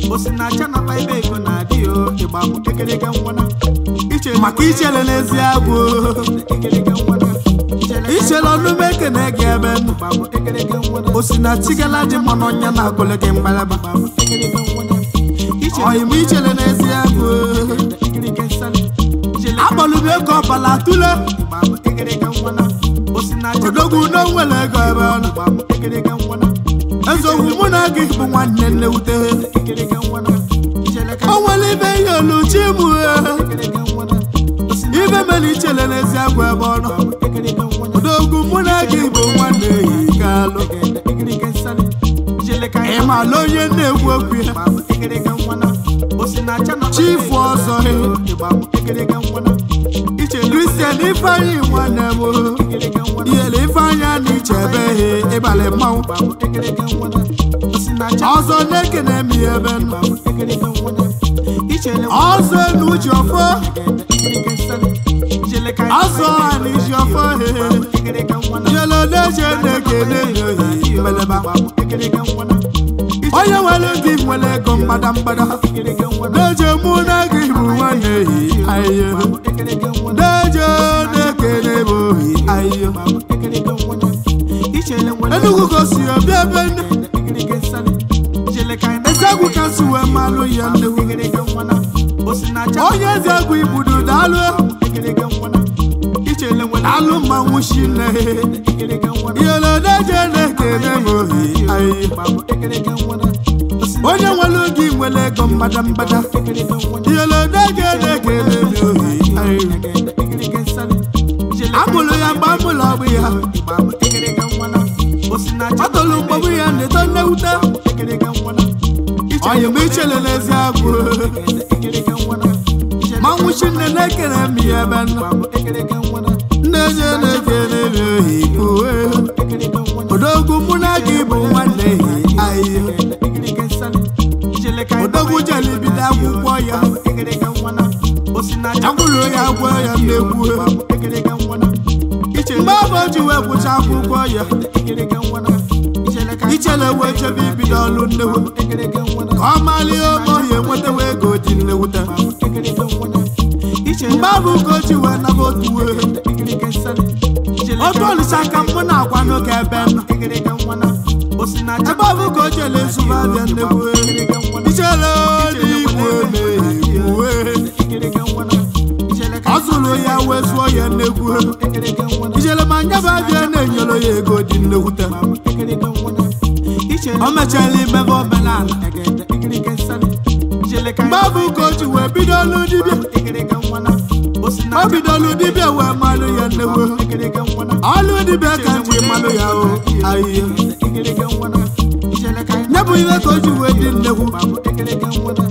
osinacha na ibe ego na-adị o ịgba bụ ekereke ngwana iche maka ichere n'ezi agwụ ekereke ngwana ichere ichere ọnụme ekene gị ebe nụ ịgba bụ ekereke ngwana osinachi gala dị mmanụ ọnya na-agụlụ gị mgbalaba ịgba bụ ekereke ngwana iche ọyịm ichere n'ezi agwụ ekereke nsali ichere akpọlụbe ego ọbala tụle ịgba bụ ekereke ngwana osinacha odogwu n'onwere ego ebe ọ nọ ịgba bụ ekereke ngwana eziokwu mụ na gị bụ nwanne nnewute ekereke ngwana ichere ka o nwere ibe ihe oluchi mụ ekereke ngwana osinacha ibe mere ichere n'ezi agwụ ebe ọ nọ ekereke ngwana odogwu mụ na gị bụ nwanne ehi kalụ ekereke nsali ichere ka ị maala onye na-ekwu okwu ya ịgba bụ ekereke ngwana osinacha na chifu ọzọ he ịgba bụ ekereke ngwana ichere kristian ifeanyị nwanne m ekereke ngwana iyele ifeanyị a na iche ebe he ịbalị mmanwụ ịgba bụ ekereke ngwana osinacha ọzọ na-ekene m ya ebe nọ ịgba bụ ekereke ngwana ichere ọzọ enu uche ọfọ ekereke nsali ichere ka ọzọ ha na iji ọfọ he ekereke ngwana iyele odeje na-ekene ya ohi mbeleba ekereke ngwana onye nwere gị nwere ego mgbada mgbada ekereke ngwana na-eje mụ na gị bụ nwanne ehi ahịhịa ekereke ngwana na-eje na-ekene m ohi ahịhịa ekereke ngwana ichere ngwana enugwu gosi obi ebe nne ekereke nsali ichere ka ezegwu ka si wee malụ ya nnewu ekereke ngwana osinacha onye eze egwu igbudu daalụ ekereke ngwana ichere ngwana daalụ mmanwụ shi nne ekereke ngwana iyele odeje na-ekene m ohi ahịhịa ịgba bụ ekereke ngwana onye nwere gị nwere ego mgbada mgbada ekereke ngwana iyele odeje na-ekene m ohi ahịhịa ekereke nsali ichere amụrụ ya mgbe amụrụ ọgbụ ya ịgba bụ ekereke ngwana osinacha ọ tụrụ mgbọgbụ ya na-eto nnewute ekereke ngwana ọyị m ichere n'ezi agwụ ekereke ngwana ichere manwụ shi nne na-ekene m ya ebe nọ ịgba bụ ekereke ngwana nne je na-ekene m ohi uwe ekereke ngwana odogwu mụ na gị bụ nwanne ehi ahịhịa ekereke nsali ichere ka odogwu jere bido akwụkwọ ya ekereke ngwana osinacha akwụrụ ya gwọ ya mmegbu ịgba bụ ekereke ngwana ichere mgbe ọ bụ ji wee gwụcha akwụkwọ ya ekereke ngwana ichere ka ichere wee chebe ibido ọlụ nnewu ekereke ngwana ka ọ malie ome ọhịa enwetawa ego dị nnewute ekereke ngwana ichere mgbe ọ bụ ka o ji wee naba otu wee ekereke nsali ichere otu olisa ka mụ na-agwa n'oge ebe nọ ekereke ngwana osinacha ebe ọ bụ ka o jele ezuba abịa nnegwu ekereke ngwana ichere n'igwe na-egwuwe ekereke ngwana ichere ka ọ zụrụ ya wee zụọ ya nnegwu ekereke ngwana ijele ma nyaba abịa na-enyere ya ego dị nnewute ekereke ngwana ichere o mechara imebe omenala egede ekereke nsali ichere ka mgbe ọ bụ ka o ji wee bido ọlụ dibịa ekereke ngwana o osinacha bidolu dibịa wee malụ ya nnegwu ekereke ngwana ọlụ dibịa ka m ji malụ ya o ahịhịa ekereke ngwana ichere ka nye bụ ihe ka o ji wee dị nnegwu ekereke ngwana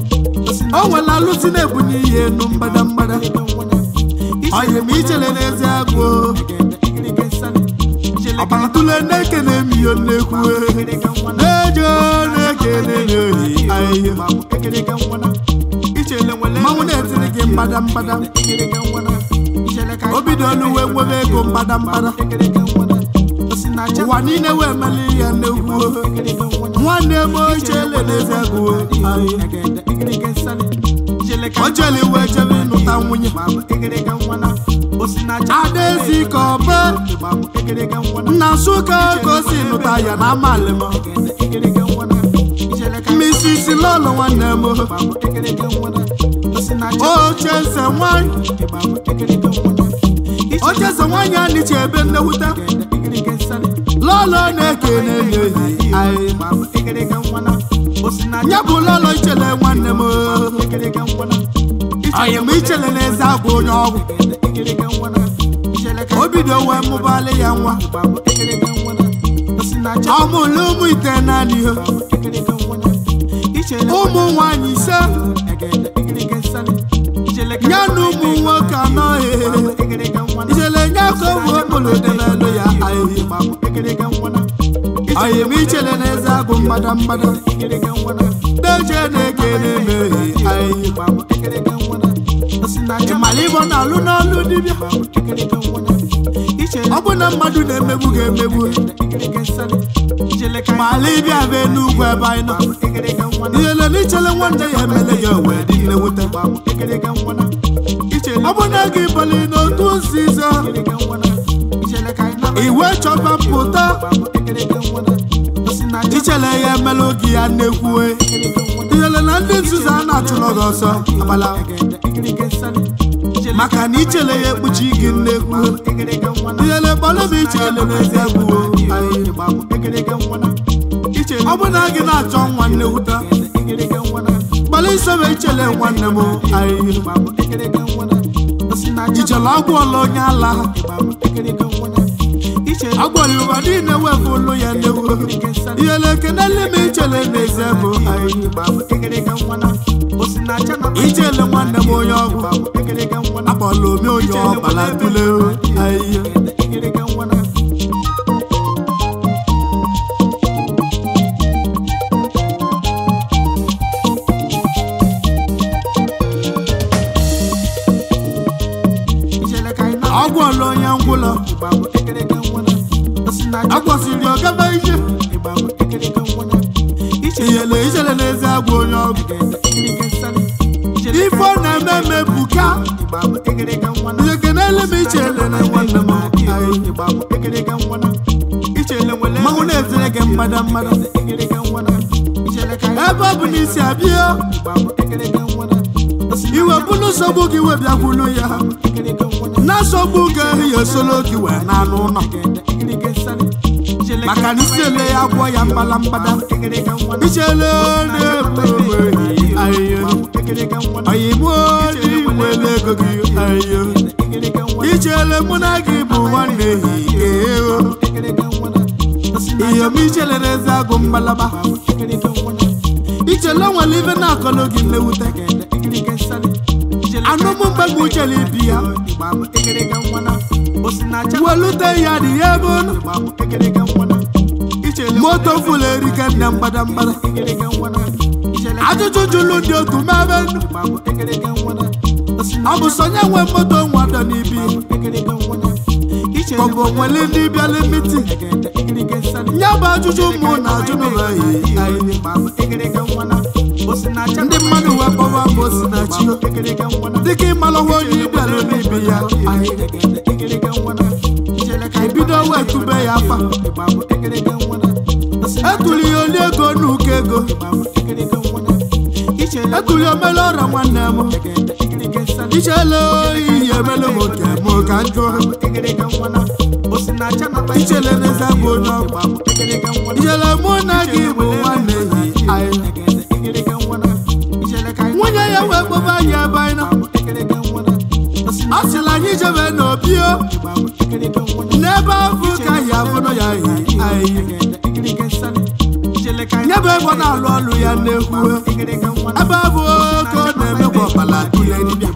o nwere alụsị na-ebunye ihe enu mgbada mgbada ngwana ọyị ma ichere n'ezi agụ ekereke nsali ichere ka ọbara tụle na-ekene m ihe nnekwu ekereke ngwana na-eje na-ekene ya ohi ahịhịa ekereke ngwana ichere nwere mmanwụ na-etiri gị mgbada mgbada ekereke ngwana ichere ka o bidolu wee nwebe ego mgbada mgbada ekereke ngwana osinacha ụwa niile wee meli ya nnekwu ekereke ngwana nwanne m ochele n'ezi agụ ahịhịa egede ekereke nsali ichere ka o jeli wee jebe ịnụta nwunye ekereke ngwana osinacha adaezi ka ọ bụ ekereke ngwana nna nsụka ka o si nụta ya na amalị m ekereke ngwana ichere ka mmisi isi lọlụ nwanne m ekereke ngwana osinacha oche eze nwanyị ekereke ngwana oche eze nwanyị a nịcha ebe nnewute ekereke nsali lọlọ na-ekene ya ohi ahịhịa ekereke ngwana osinacha ya bụ lọlọ ichele nwanne m ekereke ngwana ọyị m ichele n'eze agwa onye ọgwụ ekereke ngwana ichere ka o bido wee mụbalị ya nwa ekereke ngwana osinacha ọ mụlụ ụmụ ite naanị ihe ekereke ngwana ichere ụmụ nwaanyị ise egede ekereke nsali ichere ka ya na ụmụ nwoke anọ ehe ekereke ngwana ijele nye ka ụmụ okporo dị n'elu ya ahịhịa ekereke ngwana ọyị m ichele n'eze agụ mgbada mgbada ekereke ngwana deje na-ekene m ehi ahịhịa ekereke ngwana osinacha ịmala ịbọ na-alụ n'ọlụ dibịa ekereke ngwana ọ bụ na mmadụ na-emegbu ga-emegbu ma ala ịbịa bụ n'ugwu ebe anyị nọ ihele na ichele nwanne ya emele ya wee dị nnewute ọ bụ na gị bali n'otu nzuzo iwe chọba mpụta ichele ya emele oge ya na-ekwuwe ihele na ndị nzuzo a na-achụlọ gị ọsọ agbala maka na ichele ya ekpuchi gị nnekwu ihele kpọrọ m ichele n'ezie gbuo ọ bụ na gị na-achọ nwa nnewuta kpọrọ isebe ichele nwanne m ahịhịa ichele agwụọla onye ala agwọrọ ụwa niile wepụ ụlụ ya nnewu ihele ekenele m ichele n'ezie bụ ahịhịa ichele nwanne m onye ọgwụ akpọla ome onye ọkpala tule ahịhịa agwọla onye ngwụlọ agwọsiri ọgaba ihe ihele ijele n'ezi agwụ onye ọgwụ ife ọ na-eme eme buka ihe kenele m ichele na nwanne m mmanwụ na-ezere gị mmada mmada ebe ọ bụ n'isi abịa iwe bụrụ nsogbu gị wee bịakwulu ya na-asọgbu gị ya esolo gị wee na-anụ ụlọ maka na isi ele ya gwọ ya mbala mbada ichele na-ebu ahịhịa oyibo iwele ego gị ahịhịa ichele mụ na gị bụ nwanne ehihie ihe m ichele n'ezi agụ mbalaba ichele nwere ibe na-akọlụ gị mmewute anụmụ mgbagbu uchele ibi ya welute ya dị ya ebe ụnụ moto fụlụ erike nne mgbada mgbada ajụjụ jụlụ ndị otu mebe ndụ ọ bụ sonye nwe moto nwadọ n'ibi kọbụ nwere ndị bịara miti ya bụ ajụjụ mụ na ajụ n'ụlọhi ndị mmadụ wee kpọwa m osinachi dịka ịmalụwa onye ịbịalụ n'ibi ya ebido wee tube ya afa etuli ya oli ego n'ụkọ ego etuli omele ọrịa nwanne m ichele oyi emele m oke m ka njụ ichele n'eze bụ onye ọgba ichele mụ na gị bụ nwanne yi nwunye ya wee kpọba anyị ebe anyị nọ ọ sịla anyị jebe n'obi o n'ebe afụ ka anyị afụnụ ya yi anyị nyebe ego na-alụ ọlụ ya na-ekwu ebe abụ oke ọ na-emekwa ọbala ile dibịa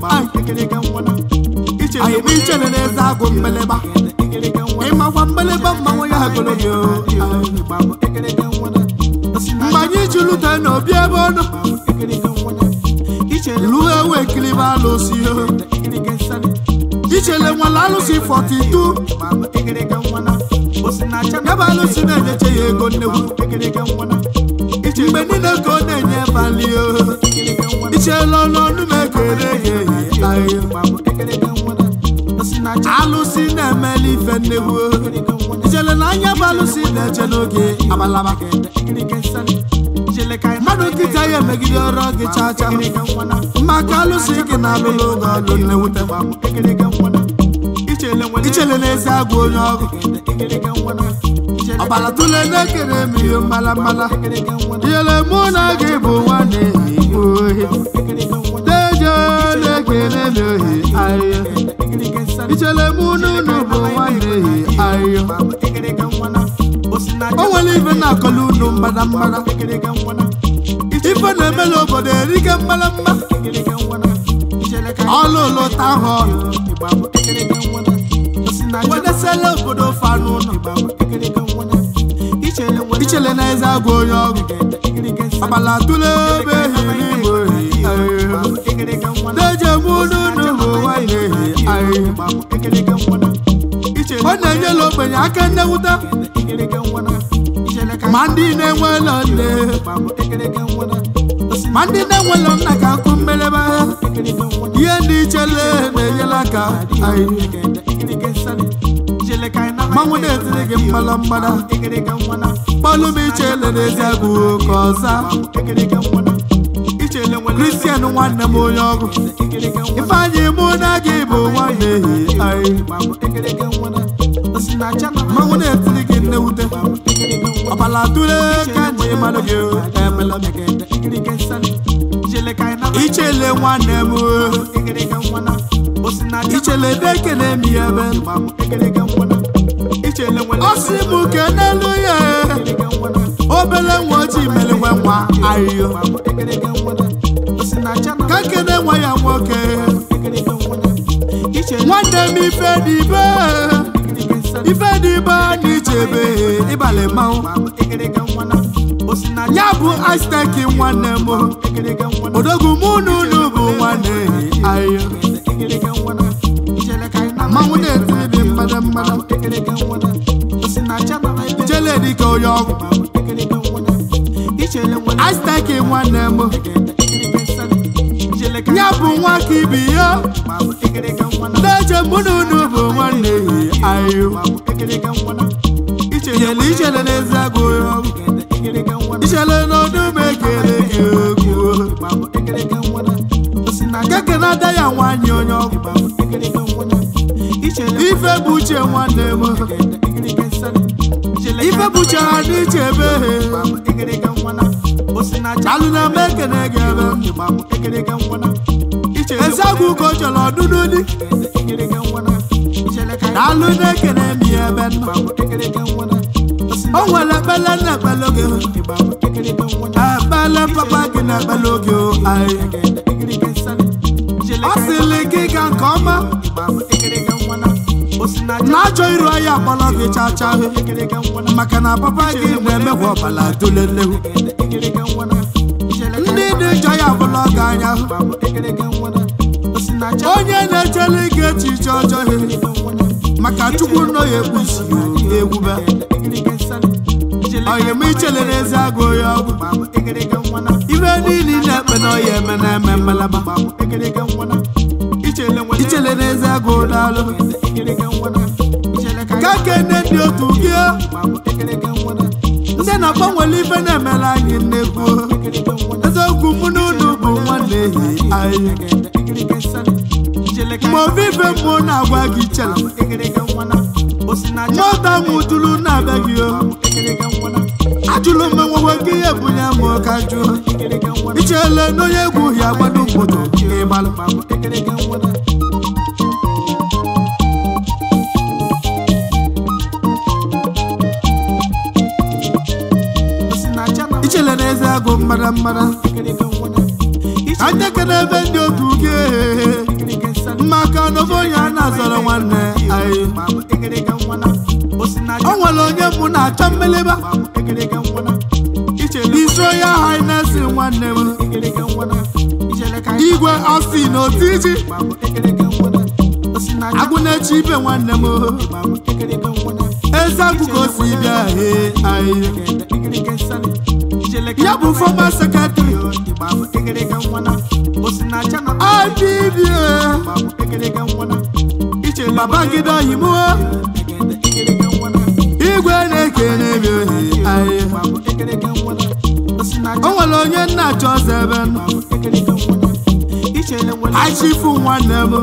anyị bụ ichere n'eze agụ mgbeleba ịmakwa mgbeleba mmanwụ ya ogologo mgbe anyị ji lute n'obi ebe ọ nọ luo ewe kiriba alụsị ichele nwere alụsị 42 nyebe alụsị na-enyeche ya ego nnekwu mgbe niile ka ọ na-enye bali ichele ọnụọnụ na-ekere ya ehi alụsị na-emeli ife nnekwu ichele na anya bụ alụsị na-eche n'oge abalaba mmadụ nkịta ya emegide ọrụ gị chaa chaa maka alụsị gị na alụlụ oge ọlụ nnewute ichele n'ezi agụ onye ọgụ ọbara tụle na-ekere m ihe mbala mbala ihele mụ na gị bụ nwanne igbo ohi deje na-ekere m ohi ahịhịa ichele mụ n'unu bụ nwanne ehi ahịhịa o nwere ife na-akọlụ unu mbada mbada ife na-emela obodo erike mbala mba ọlụ ụlọ tahọn wedesela obodo fanụ ụlọ ichele na eze agụ onye ọgụ agbala tụle ebe ehiri igbo ehi deje mụ n'unu bụ nwanne ehi ahịhịa ọ na-enyela ogbenye aka nnewụta ma ndị na-enwelo nne ma ndị na-enwelo nna ka nkụ mmelebe ihe dị ichele na-enyela aka anyị mmanwụ na-etiri gị mgbala mgbada kpọlụ m ichele n'ezi agụ ka ọza kristian nwanne m onye ọgụ ifeanyị mụ na gị bụ nwanne ehi anyị mmanwụ na-etiri gị nnewute ọbala tụle ka nji mmadụ gị emela ichele nwanne m ichele dekene m ya ebe ọ sị m kenelu ya obele nwa ojii mere nwe nwa ahịhịa ka kene nwa ya nwoke nwanne m ife dị ibe ife dị ibe n'ichebe ịbalị mmanwụ ya bụ azteki nwanne m odogwu mụ na unu bụ nwanne ahịhịa mmanwụ na-etiri dị mmadụ mmadụ ijele dịka onye ọgwụ azteki nwanne m ya bụ nwa ka ibi ya na-eche mụ na unu bụ nwanne ahịhịa ijele ijele n'ezi agụ onye ọgwụ ijele n'ọdụm ekele gị okwu keke na-ada ya nwanyị onye ọgwụ ife bụ uche nwanne m ife bụ uche ha n'iche ebe alụ na eme ekene gị ebe ezagwu ka o chọrọ ọdụdụ dị alụ na-ekene m ya ebe nọ o nwere ekpele na ekpele gị ekpele papa gị na ekpele oge anyị ọ sịrị gị ga nke ọma na-achọ iru ahịa akpọrọ gị chacha maka na papa gị na-emekwa ọbala tolelehu ndị dị njọ ya bụla ọga anya onye na-echere gị echiche ọjọọ maka chukwu nọ ya ekpusi ewube onye m ichele n'ezi agụ onye ọgwụ ife niile ị na-ekpe na ọya eme na-eme mmelaba ichele n'ezi agụ daalụ ka kene ndị otu gị ndị na-agbanwere ife na-emere anyị nnekwu eziokwu mụ na unu bụ nwanne ehi anyị mgbe ovive mmụọ na-agwa gị chela mụta m jụrụ na-abịa gị o ajụrụ m enwewe gị ihe bunye m ka jụọ ichele n'onye egwu ya gbado mkpoto ịgbalụ ichele n'eze agụ mmara mmara anya kene ebe ndị otu gị maka na ofe onye a na-azọrọ nwanne anyị o nwere onye mụ na-achọ mmeleba iso ya hainesi nwanne m igwe ọsi na otiji agụnechi ibe nwanne m eze agụ ka o si bịa he anyị ya bụ fọma sekretari IPBA Babangida Oyimo igwe na-ekene m ohi ahịa o nwere onye nna achọ ọzọ ebe nọ achifu nwanne m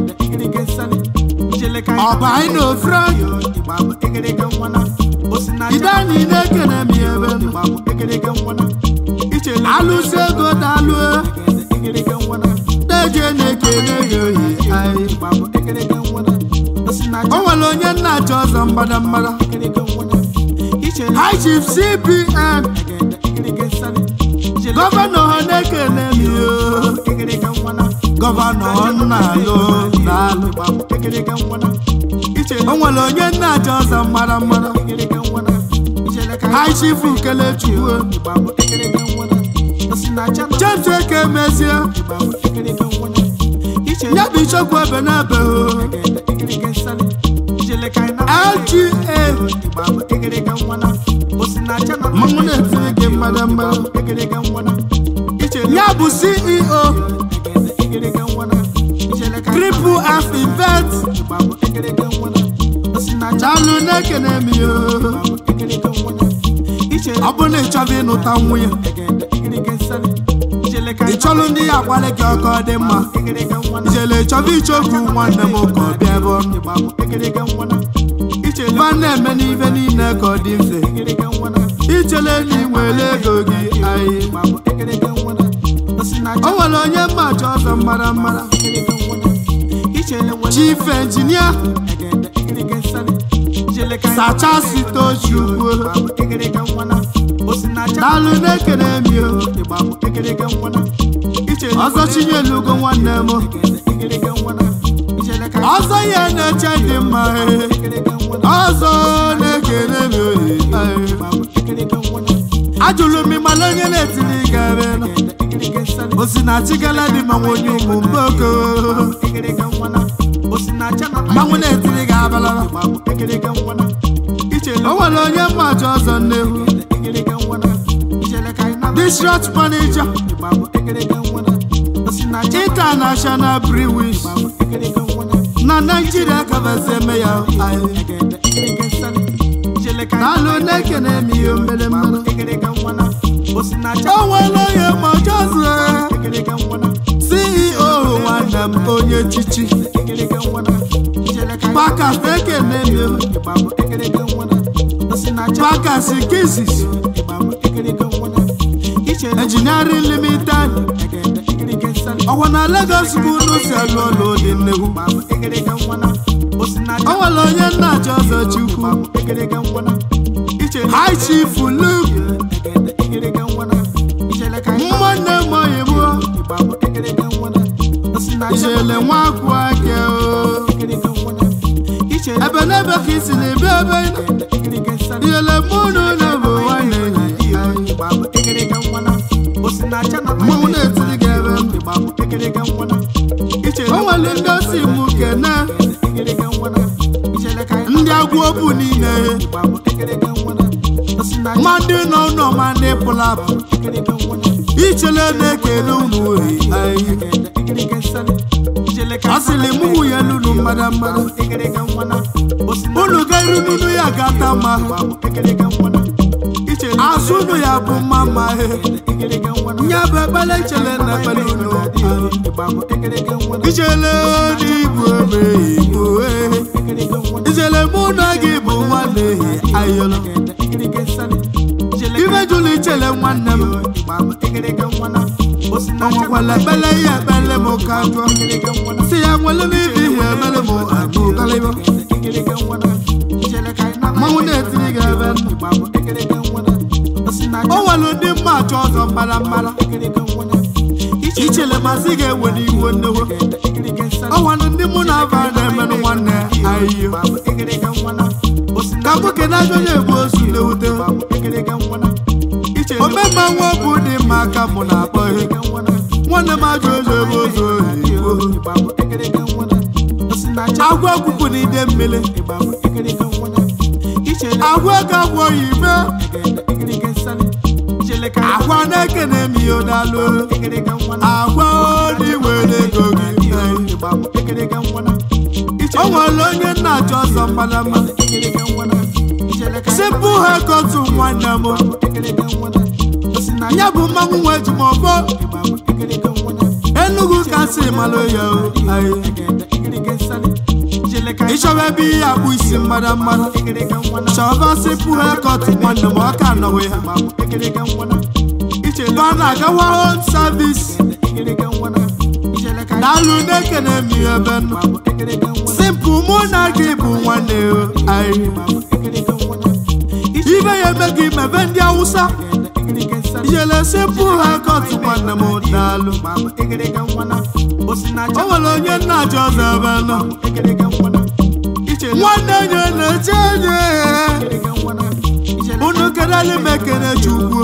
ọba anyị na ofrank idani na-ekene m ya ebe nọ alụsị ego dalụ deje na-ekene ya ohi ahịa o nwere onye nna achọ ọzọ mgbada mgbada high chief cpn gọvanọ ha na-ekene m yo gọvanọ nna-alụ na-alụ o nwere onye nna achọ ọzọ mgbada mgbada high chief kelechukwu james eke mezie ya bụ ichekwa ebe na ebe LGA mmanwụ na-etiri gị mmadụ mmadụ ya bụ CEO Triple F Invest chalụ na-ekene m ya ọ bụ na ị chọrọ ịnụta nwunye ị chọrọ ndị ya agbalị gị ọkọ dị mma ijele chọba ichokwu nwanne m ka ọ bịa ebe ọnụ ba na-eme n'ife niile ka ọ dị mfe ichele na inwere ego gị anyị o nwere onye mmachi ọzọ mara mara chief engineer sachasi tochukwu daalụ na-ekene mi o ọzọ chinyelugo nwanne m ọzọ ihe na-eche dị mma ee. ọzọ na-ekene mi ohe ajụrụ m ịmala onye na-etiri gị ebe nọ osinachi galadi manwụ onye ụmụ mboko mmanwụ na-etiri gị abalaba o nwere onye mmachi ọzọ nnehu district manager international breweries na naijiria kabasi eme ya anyị daalụ na-ekene m ihe mere mmanụ o nwere onye mmachi ọzọ CEO nwanne m onye chichi pakas ekene m pakas kizis engineering limited ọkwa na Lagos bụ unu si alụ ọlụ dị nnegwu o nwere onye nnachi ọzọ chukwu high chief Luke nwanne m oyi mụọ ijele nwa akwụ aka o ebe n'ebe ka isi na ebe ebe ị nọ ijele mụ na ụlọ bụ nwanne enyi anyị mmanwụ na-etiri gị ebe m o nwere ndị osi mụ kene ndị agwụ obu niile ma ndị nọ ụlọ ma ndị pụlapụ ichele na-ekele unu ohi anyị ọ sịrị mụ nwunye lunu mmadụ mmadụ unu ga-eru n'unu ya ga-ata mma azụ unu ya bụ mma mma ihe nye bụ ekpele ichele na ekpele unu ichele n'igbu ebe igbo ichele mụ na gị bụ nwanne ehi ayọlọ ife jụrụ ichele nwanne m ọnwakwala ekpele ihe ekpele m ka jụọ si ya nwere m ibe ihe ekpele m agụ kalịbọ mmanwụ na-etiri gị ebe o nwere ndị mmachi ọzọ mbara mbara ichele masị ga-ewere iwe nnewo ọ nwere ndị mụ na aba na-emenụ nwanne ahịhịa ka mụ kene onye egbu ozu na-ewute omemma nwa bụ dị mma aka mụ na-akpọ ihe nwanne m ajọ ozu ebe ozu oyibo agwa ọkụkụ na ide mmiri agwa ego agwa oyibo agwa na-ekene m ihe dalụ agwa dị were ego gị o nwere onye nna-achọ ọzọ mmadama sipụ ha kotu nwanne m ya bụ mmanwụ nwe ji m ọbọ Enugu kasị malụ ya o ịchọba ebe ihe akpụ isi mmadụ mmadụ chọba sipụ ha kotu nwanne m ọka anọghị ha ba na-agawa home service daalụ na-ekene m ihe ebe nọ simpụ mụ na gị bụ nwanne o anyị ibe ya eme gị mebe ndị awụsa ijele simpụ ha kọtụ nwanne m daalụ o nwere onye nna achọ ọzọ ebe nọ nwanne nye na-eche enye unu kedali m ekene chukwu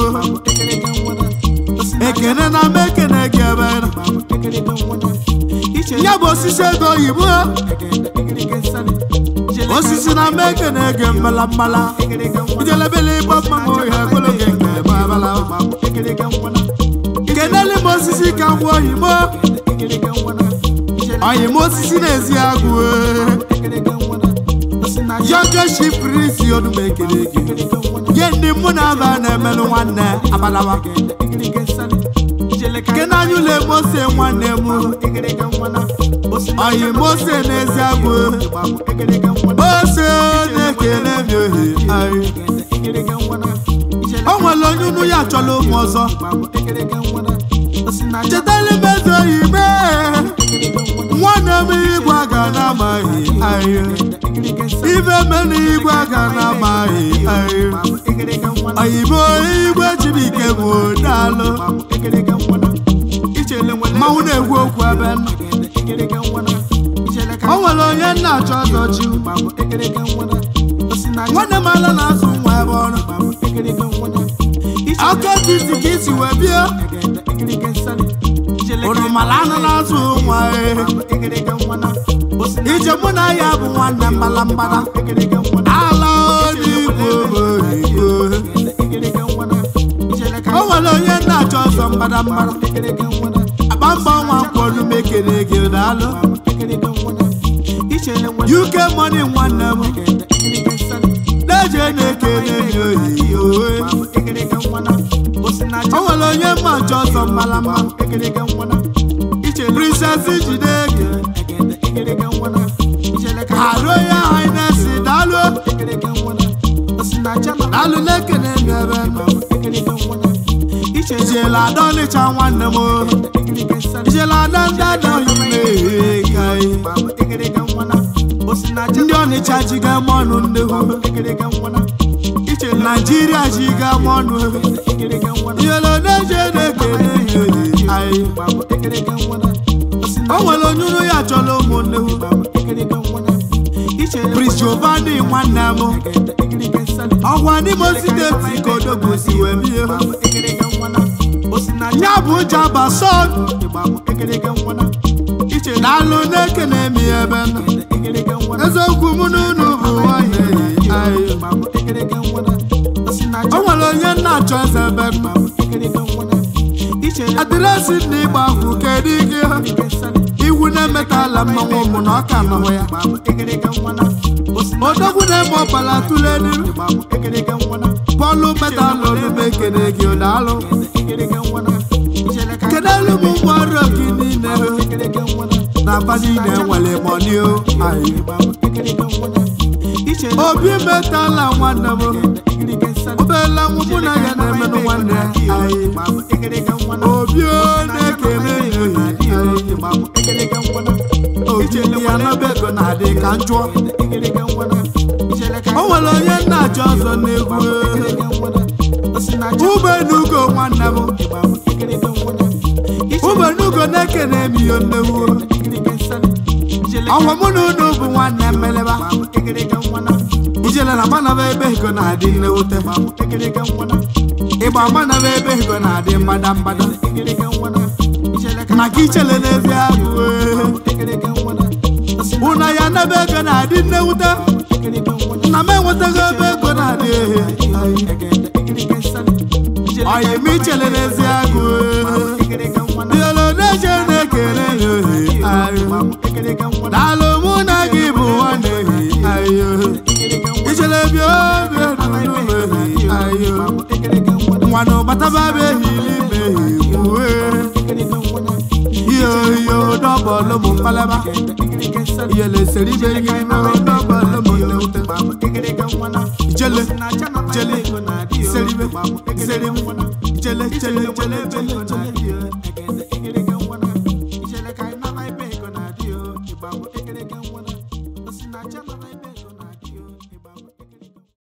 ekene na m ekene gị ebe nọ ya bụ osisi ego oyibo osisi na meke na-ege mmala mmala ijelebele ịgba mmanwụ ya ogologo nke babala keneli m osisi ka ngwa oyibo oyim osisi na-ezi agụ yoke shiprisi onumekele gị nye ndị mụ na aba na-emelụ nwanne abalawa kenanya ụlọ emose nwanne m oyim ose na-ezi agụ ose na-ekele m ohi anyị o nwere onye unu ya chọrọ ụmụ ọzọ chetala m eze oyibe nwanne m igwe aga na-amaghị ahịa ibe mena igwe aga na-amaghị ahịa oyibo igwe chibike bụ daalụ mmanwụ na-ekwu okwu ebe nọ o nwere onye nna achọ ọzọchi nwanne m ala na-azụ nwa ebe ọrụ aka titi ka isi wee bịa unu mara anụ na-azụ nwa ije mụ na ya bụ nwanne mbala mbala ala odigbo oyibo o nwere onye na-achọ ọzọ mbada mbada akpa mgba nwa nkwọnụ mekere gị daalụ uk money nwanne m na-eje na-ekele gị oyibo o nwere onye mma nchọ ọzọ mbala mbala princess jide ege haro ya highness daalụ daalụ na-ekele m ebe nọ ijela ada ọnịcha nwanne m ijela ada ndị ada oyibo ka ndị ọnịcha ji ga m ọnụ nnekwu naijiria ji ga m ọnụ iyelo na-eje na-ekele ihe anyị o nwere onye unu ya chọrọ ụmụnne prince giovanni nwanne m ọgwa n'imo steeti ka odogwu si wee bie ya bụ jaba son daalụ na-ekene m ya ebe nọ eziokwu mụ na unu bụ nwanne anyị o nwere onye nna achọ eze ebe nọ adịresị na ịgba akwụ kedu ike ha iwu na-emetala mmanwụ ụmụ na ọka nọhụ ya odogwu na-eme ọbara tụle n'iru bọọlụ metalụ olume ekene gị daalụ kedelu m ngwa ọrụ gị niile na aba niile nwere mọni o anyị obi metala nwanne m obela nwa mụ na ya na-emenụ nwanne anyị obi o na-ekele ya oji ya n'ọba ego na-adị ka njụọ o nwere onye nna achọ ọzọ n'egwu ubenugo nwanne m ubenugo na-ekene m ihe nnewu ọgwa mụ na unu bụ nwanne mmeleba ijele na manaba ebe ego na-adị nnewute ịgba manaba ebe ego na-adị mbada mbada maka ichele n'ezi abụ ụna ya n'ebe ego na-adị nnewute na m enwetaghị ebe ego na-adị ehe ọyị m ichele n'ezi agụ yolo na-eje na-ekele ya ohe ayo daalụ mụ na gị bụ nwanne ehi ayo ichele bịa obi edunu ehi ayo nwanụ bataba bụ ehi n'ime ehi uwe ihe ohihe dọbọlụ m mkpalaba iyele seri ibe ihe ime dọbọlụ m nnewute jele jele seribe seribe jele jele jele jele jele